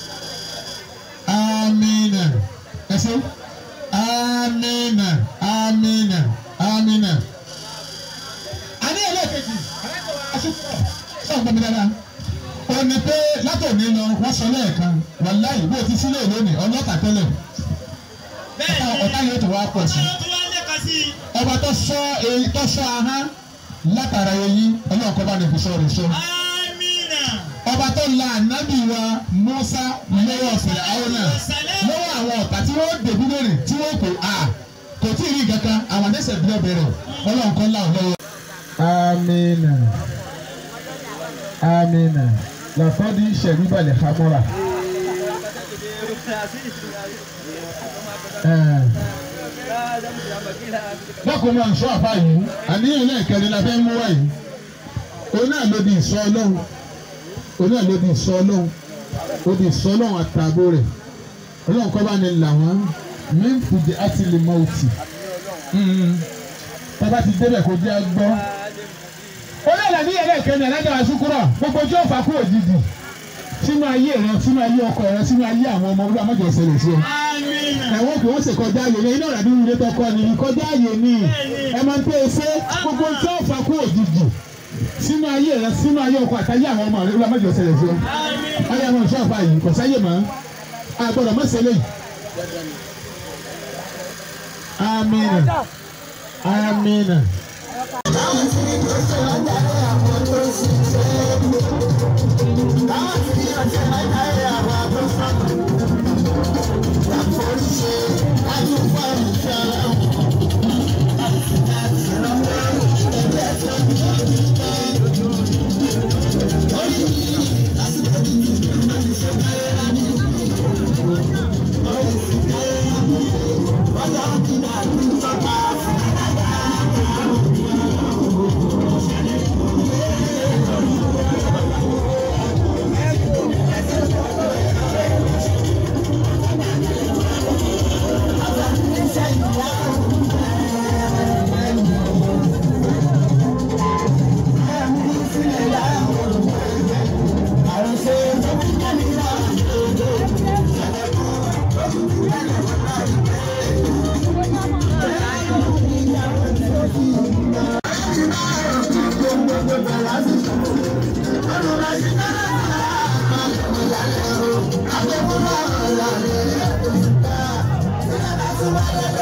ámínà ẹ ṣe ámínà ámínà ámínà àní ẹlẹ́ẹ̀kejì sọ̀rọ̀ gbọ́n mi dáadáa ó ní pé látòní lọ wọ́n sọ lẹ́ẹ̀kan wàláyé bó ti sílẹ̀ lónìí ọlọ́ta tẹ́lẹ̀ ọ̀tá yóò tó wá pọ̀ sí ọba tó sọ èyí tó sọ ahán látara eyín ọlọ́ọ̀kọ́ bá ní fi sọ rẹ̀ sọ ọba tó la ànábì wa Mùsá lọ́wọ́ ọ̀sẹ̀ àwọn náà lọ́wọ́ àwọn ọ̀tá tí wọ́n dèbí lónìí tí wọ́n kò à kò tí ì rí kankan àwọn ẹsẹ̀ bí ọbẹ̀rẹ̀ ọlọ́ọ̀kọ́ làwọn lọ́wọ́. amina amina lafadi sẹ̀ríbalẹ̀ hamura. bákan náà sọ àbá yìí àníyàn lẹ́ẹ̀kẹrin la fẹ́ mú wá yìí òun náà ló di ìsọ ọlọ́run òun náà ló di ìsọ ọlọ́run ó di ìsọ ọlọ́run àtààbò rẹ̀ ọlọ́run kọ́ bá ní là wọ́n mí fìdí àti lè mọ òtì bàbá ti débẹ̀ kó jẹ́ gbọ́. olóòlà ní ẹlẹ́ẹ̀kẹ́ni alájà wa ṣúkúrọ̀ gbogbo tí ó fà kú òjijì sínú ayé rẹ sínú ayé ọkọ rẹ sínú ayé àwọn ọmọ olúwa mọ́jọ ṣẹlẹ̀ sí ọ. ẹ̀wọ̀n kì wọ́n ṣe kọjá ààyè ní iná ìràdí ilé tọkọ ni kọjá ààyè ni ẹ máa ń pè é ṣe gbogbo tí ó fà kú òjijì sínú ayé rẹ sínú ayé ọkọ àtàyé àwọn ọmọ rẹ olúwa mọ́jọ ṣẹlẹ̀ sí ọ. ayé àwọn ìṣọ́ àfà yìí kò sáyè mọ́ àgbọ̀dọ̀ mọ́sẹ̀lẹ̀ yìí. amina amina.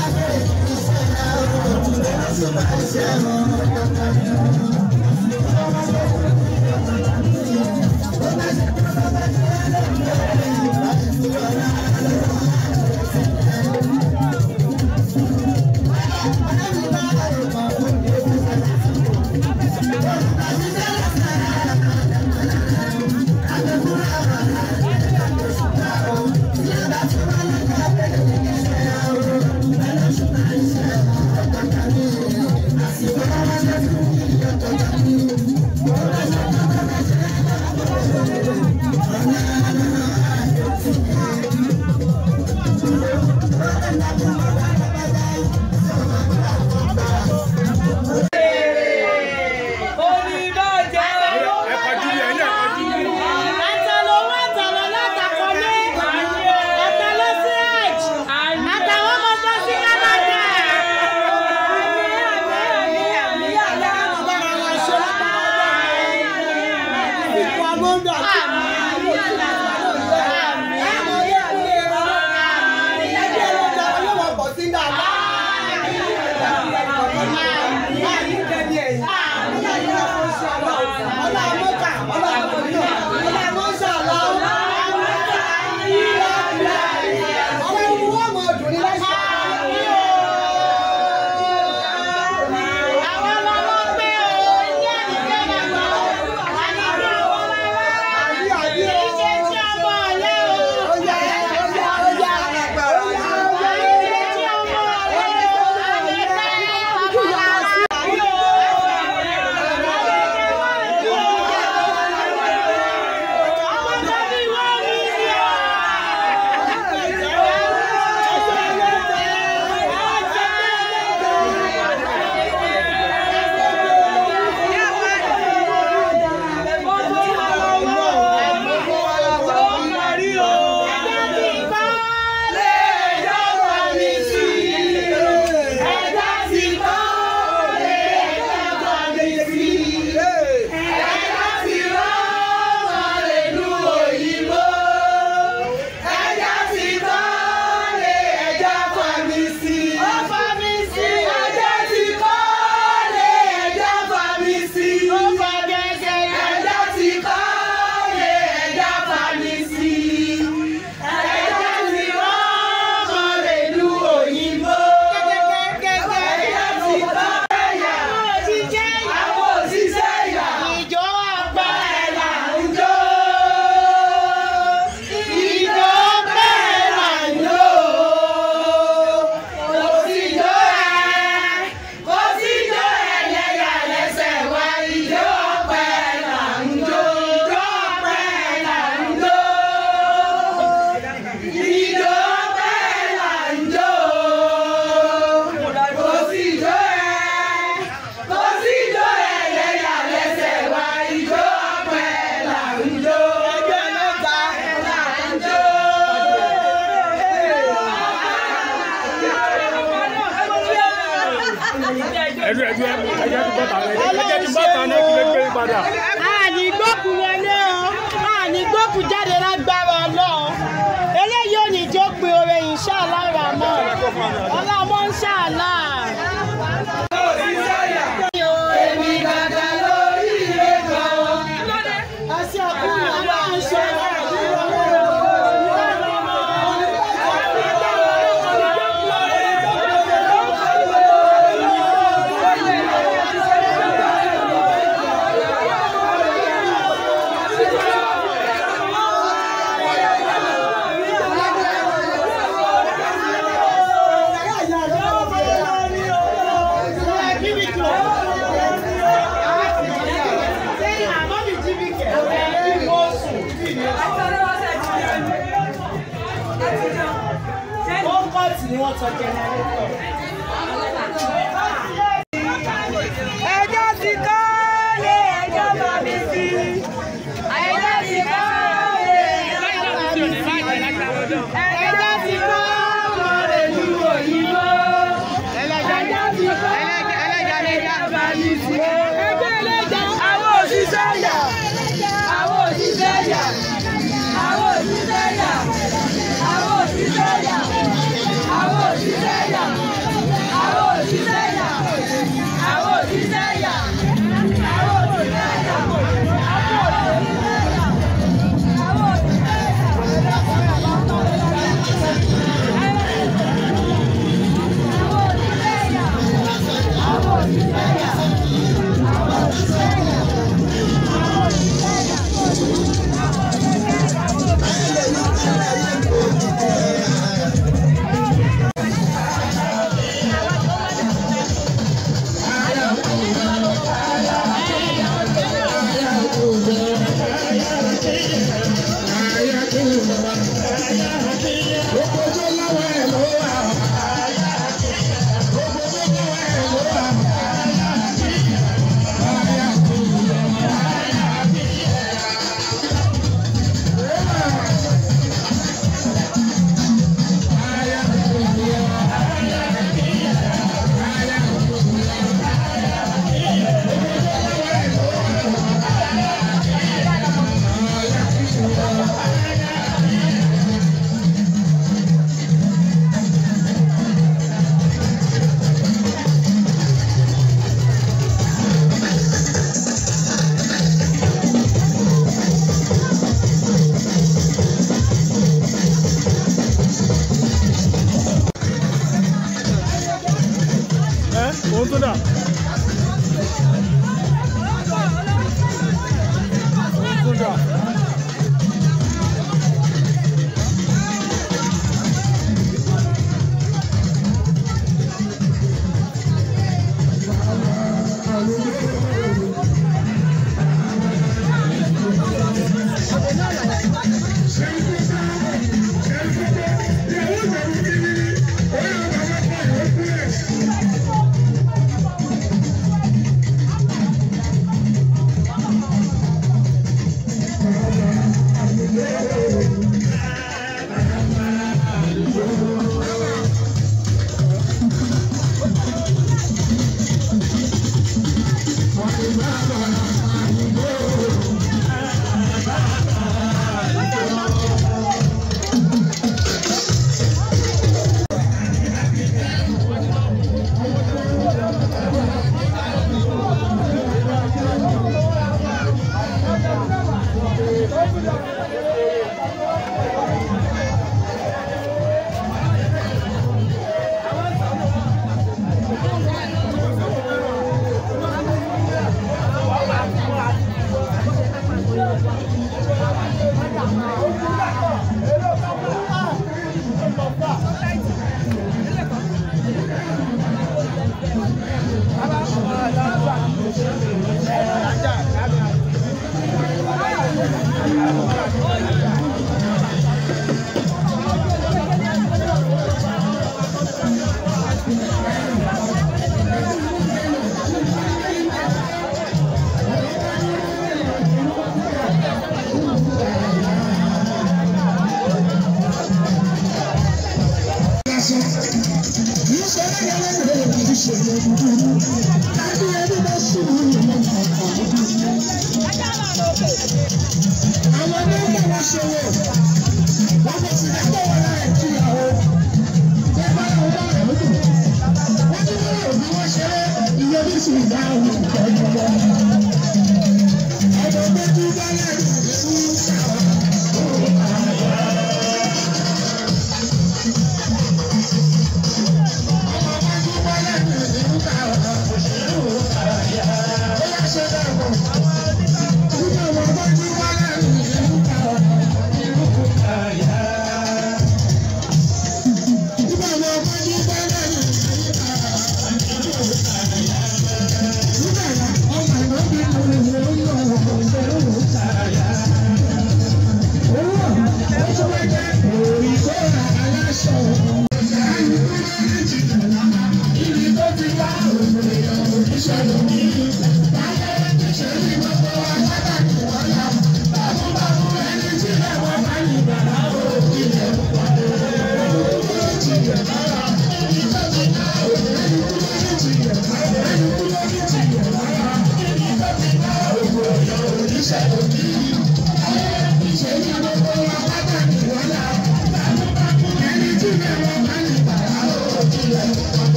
ẹdú ẹdú ẹjẹ ti bọ́ta ẹjẹ ti bọ́ta náà kí lè gbé padà. àní gbókù wọlé o àní gbókù jáde lágbára ọlọ́run eléyìí ò ní jó pin oore inshallah ramọ́ ọlọ́mọ inshallah. èmi gàgà lórí ilé kan ẹsẹ̀ ọkùnrin ọlọ́run ṣe ni wọ́n sọ jẹnẹrétọ̀. ẹjọ́ ti kọ́ lé ẹjọ́ bá mi sí. ẹjọ́ ti kọ́ lé ẹjọ́ bá mi sí. ẹjọ́ ti kọ́ lọ rẹ̀ lu òyìnbó. ẹjọ́ ti kọ́ ẹlẹ́jà bá mi sí. ẹgbẹ́ ẹlẹ́jà àwọn òṣìṣẹ́ yà. àwọn òṣìṣẹ́ yà. àwọn òṣìṣẹ́ yà. àwọn òṣìṣẹ́ yà. àwọn òṣìṣẹ́ yà. òun tó dà. òun tó dà.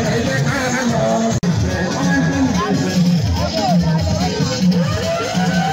Thank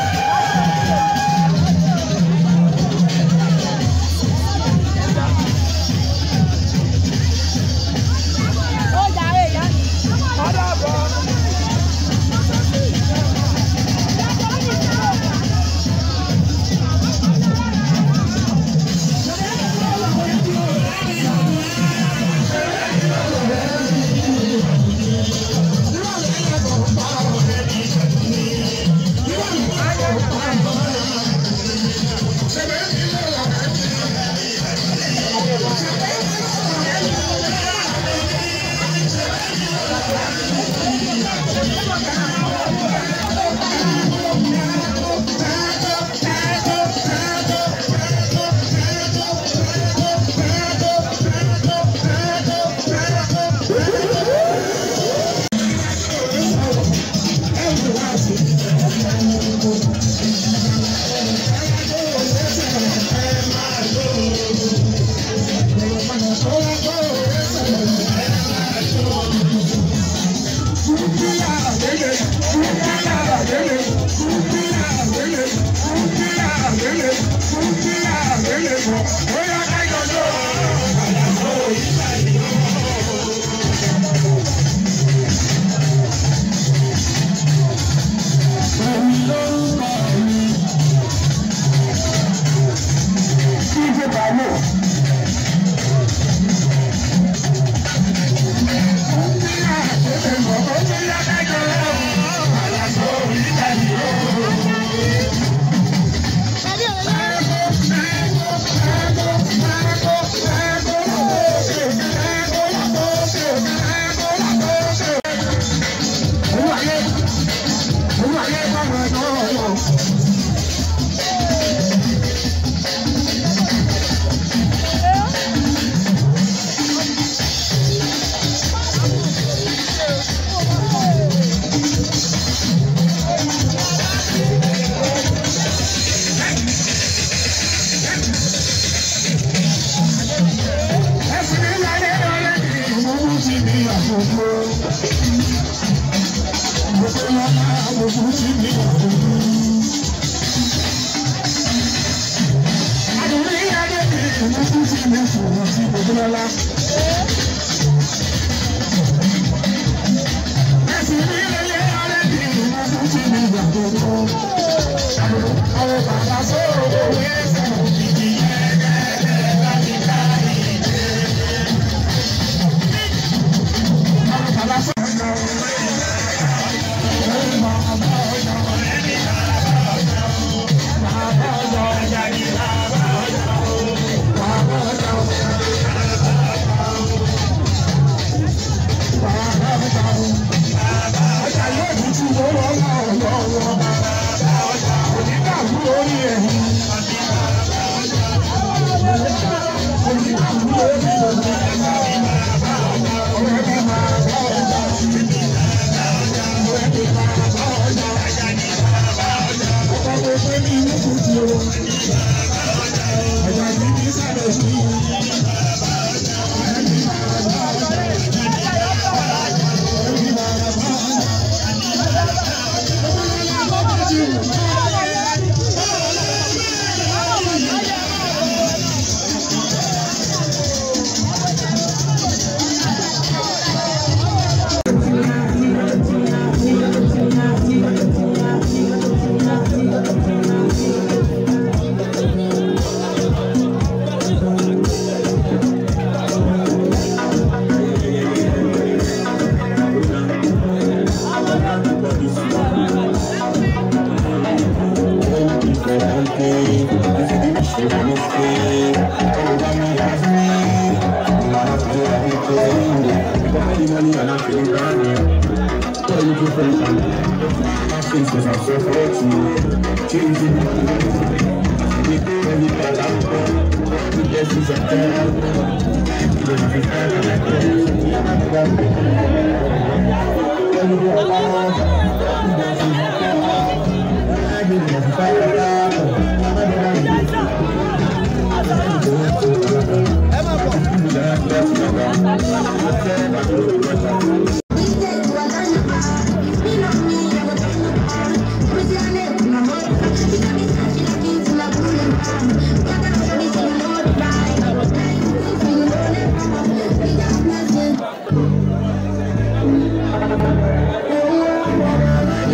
Thank you.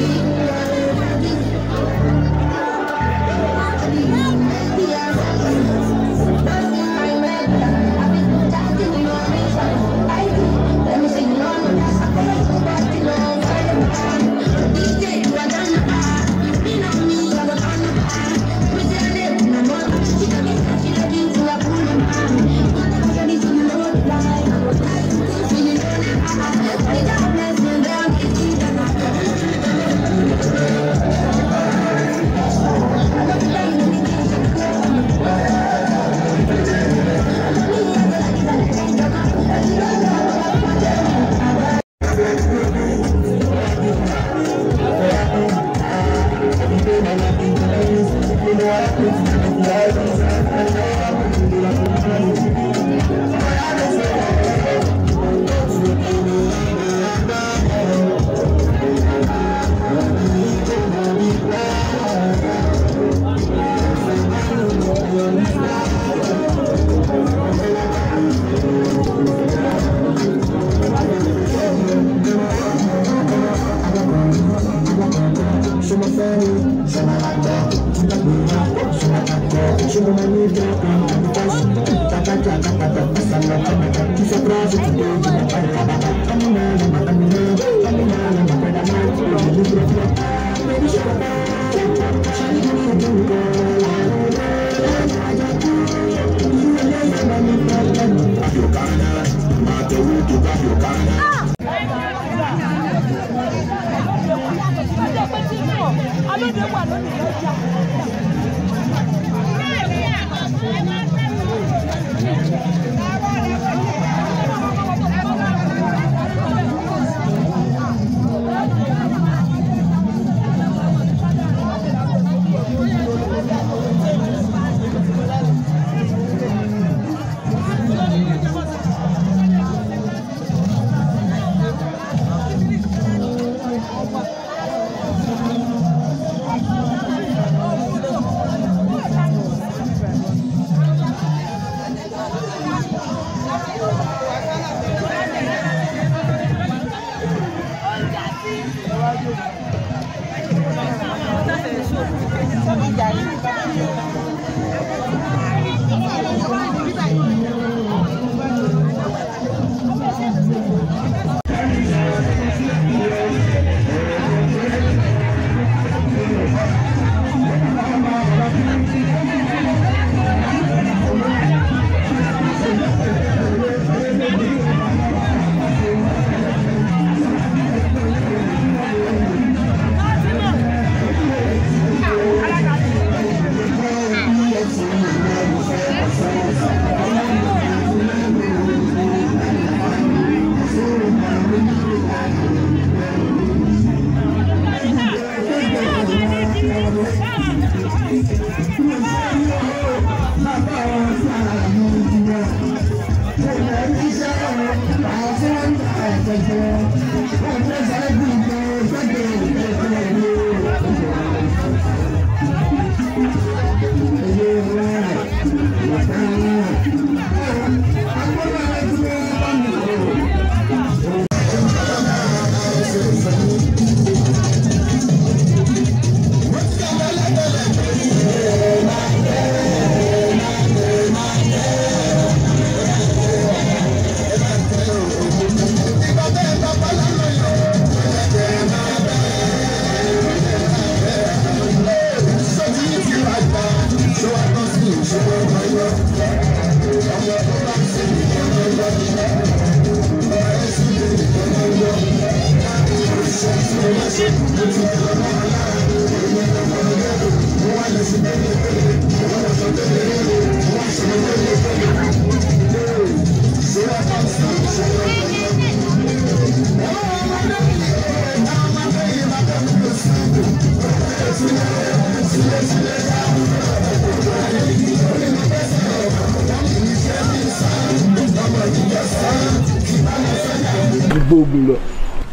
gbógun lọ.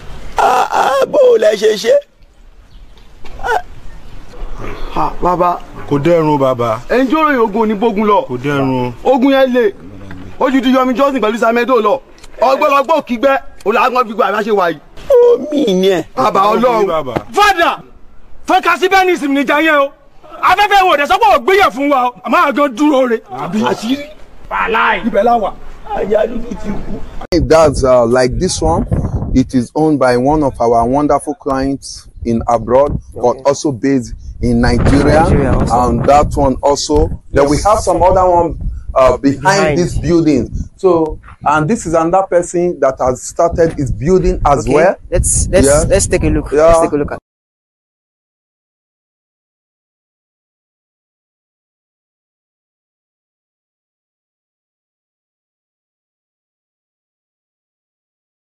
bó o lẹ ṣe ṣe. ha bàbá kò dẹ́rùn bàbá ẹni tí ó ròyìn ogun ní bógun lọ kò dẹ́rùn. ogun yẹn le ojú ti yọmi johnson pẹ̀lú samedo lọ ọgbọ́lọgbọ́ kígbẹ́ olùhàgbọ́n fi gbọ́ àbá ṣe wà yìí. omi ni ẹ. bàbá ọlọ́run bàbá. fada fẹkasi bẹ́ẹ̀ ní ìsinmi níjà yẹn o afẹ́fẹ́ wò dé sọ́kọ̀ ògbéyẹ̀ fún wa o àmọ́ àgàn dúró re. àṣírí wàláì. ibẹ̀ la wà. ajá dúdú ti kú. That's uh, like this one. It is owned by one of our wonderful clients in abroad, but also based in Nigeria. Nigeria also. And that one also. Then we have some other one uh, behind, Behind. this building. So, and this is another person that has started his building as Okay, well. Let's let's Yeah. let's take a look. Yeah. Let's take a look at.